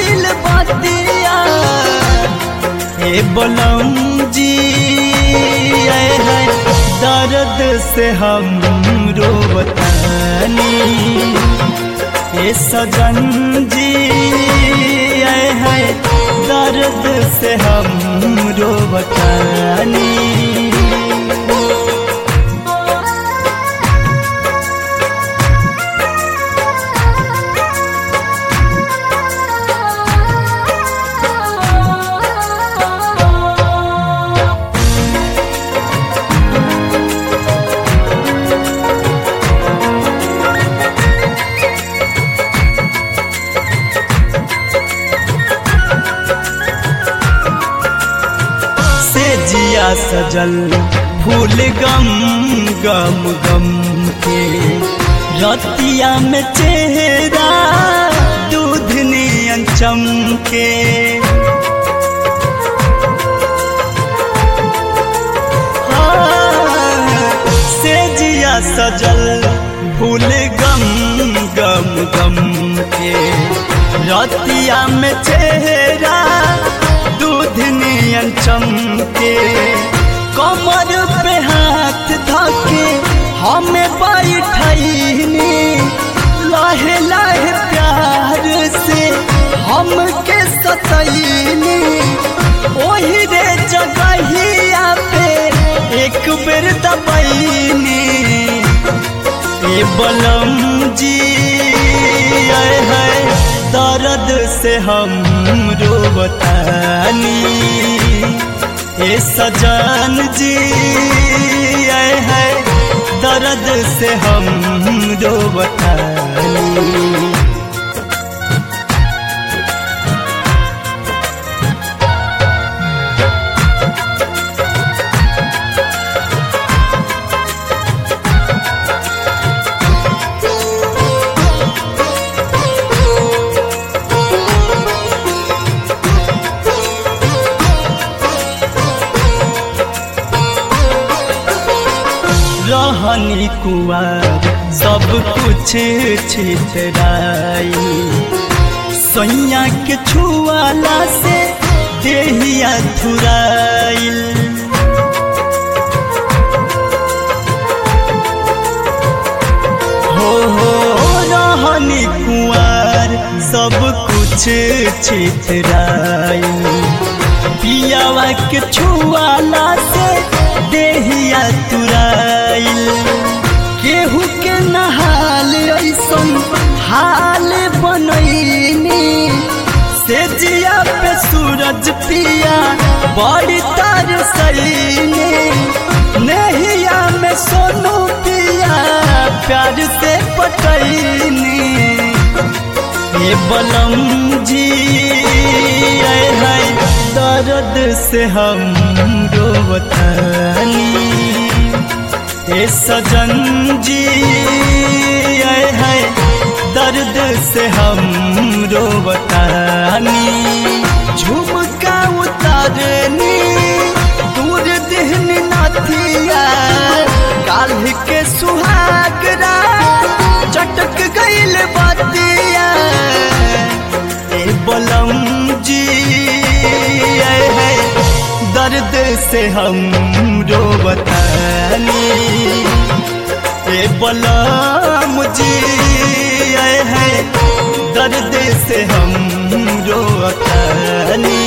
गईल बतिया हे बलम जी आए है दर्द से हम रोवतानी हे सजन जी आए है दर्द से हम रोवतानी से जिया सजल फूल गम गम गम के रतिया में चेहरा दूध नियन चमके हाँ, से जिया सजल फूल गम गम गम के रतिया में चेहरा दूध नियन चमके कमर पे हाथ धके हमें बैठनी लाहे लाहे प्यार से हमके सतैनी ओही रे जगहिया पे एक बेर दबैनी ए बलम जी आए है दर्द से हम रोवतानी ए सजन जी आए है दर्द से हम रोवतानी रहनी कुआर सब कुछ छितराई सैया के छुआला से देहिया थुराइल हो हो रहनी कुआर सब कुछ छितराई पियावा के छुआला से देहिया तुराइल केहू के नहाल ऐसन हाल बनैनी से जिया पे सूरज पिया बड़ी तार सैनी नहिया में सोनू पिया प्यार से पटैनी ये बलम जी आए है दर्द से हम रोवतानी ये सजन जी आए है दर्द से हम रोवतानी झुमका उतारनी दूर दिहन नाथिया काल्ह के सुहागरा चटक गईल बतिया ए बलम जी आए है दर्द से हम रोवतानी ए बलम जी आए है दर्द से हम रोवतानी